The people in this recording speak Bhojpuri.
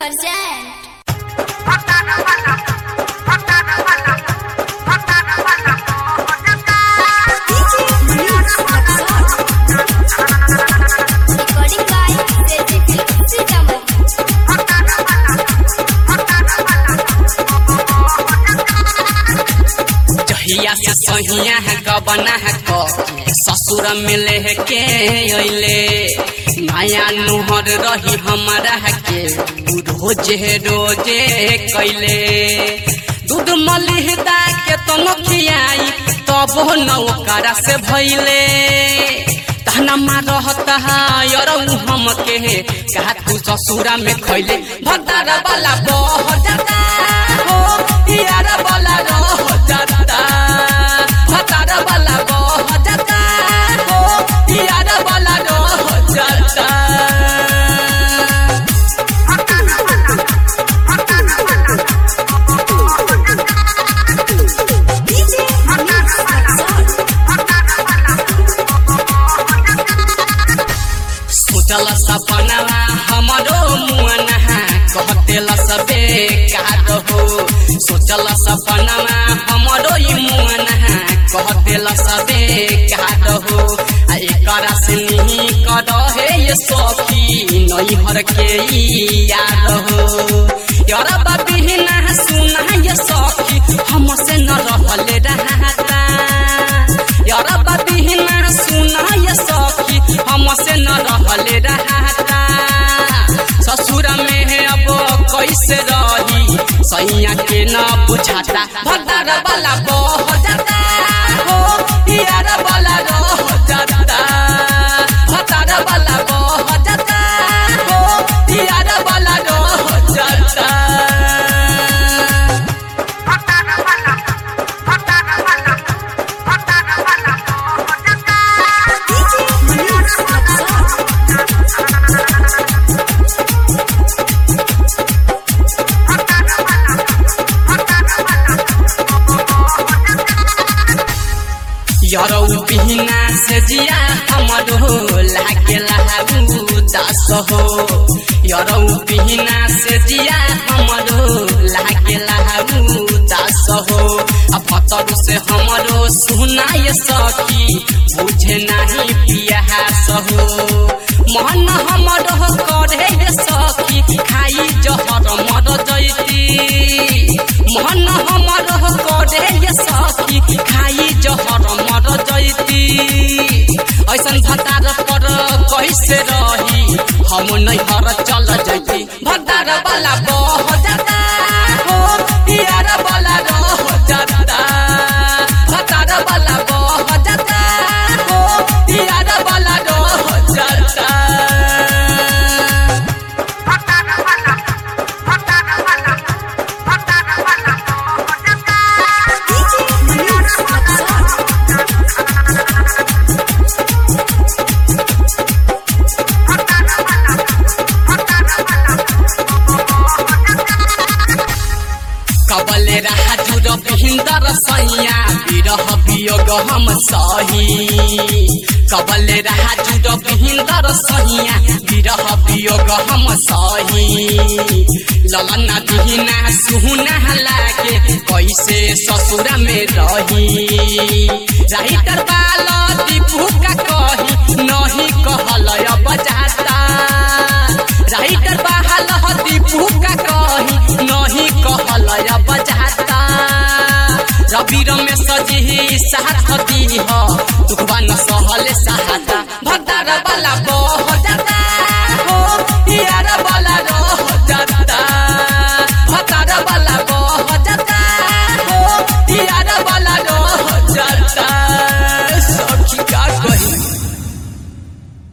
Present. Recording by Sergio Sitamu. जहिया से सहिया है गबना है क ससुर मिले है के अइले माया नुहर रही हमारा है के रोजे रोजे कैले दूध मलिहदा के तो नखियाई तब न ओकरा से भइले तहना माँ रहता यरौ हम के कहा तू ससुरा में खैले भदार वाला बह जाता हो यार वाला रह जाता भदार वाला बह जाता हो यार वाला रह जाता सोचल सपनवा हमरो मुअना कहतेल सबे काट हो सोचल सपनवा हमरो ई मुअना कहतेल सबे काट हो आ एकरा से नहीं कर हे ये सखी नई हर के ई याद हो यार बिना सुना ये सखी हमसे न रहले रहता यार बिना सुना ये सखी हमसे न रहले रहता ससुर में है अब कैसे रही सैया के न बुझाता भदार वाला बह जाता हो यार वाला रह जाता भदार वाला बह जाता हो यार वाला रह जाता यरौ बिहिना से जिया हमरो लागे लाहु दास हो यरौ बिहिना से जिया हमरो लागे लाहु दास हो अब फतरु से हमरो सुनाय सखी बुझे नाही पिया सहो मन हमरो करे हे सखी खाई जहर मर जैती मन हमरो करे हे सखी खाई जहर मर जैती ऐसन भतार पर कैसे रही हम नहीं हर चल जैती भतार वाला बह जाता हो यार वाला रह जाता भतार वाला बह जाता हो यार वाला रह जाता कबले रहा जुर भिंदर सैया विरह वियोग हम सही कबले रहा जुर भिंदर सैया विरह वियोग हम सही ललना दिहिना सुहुना लागे कैसे ससुर में रही राइटर बाल दीपू का कही नहीं कहल बजाता राइटर बहाल दीपू का कही नहीं कहल बजाता रवि में सजी साथ दी हो तुकबा न सहल सहाता भदार वाला बह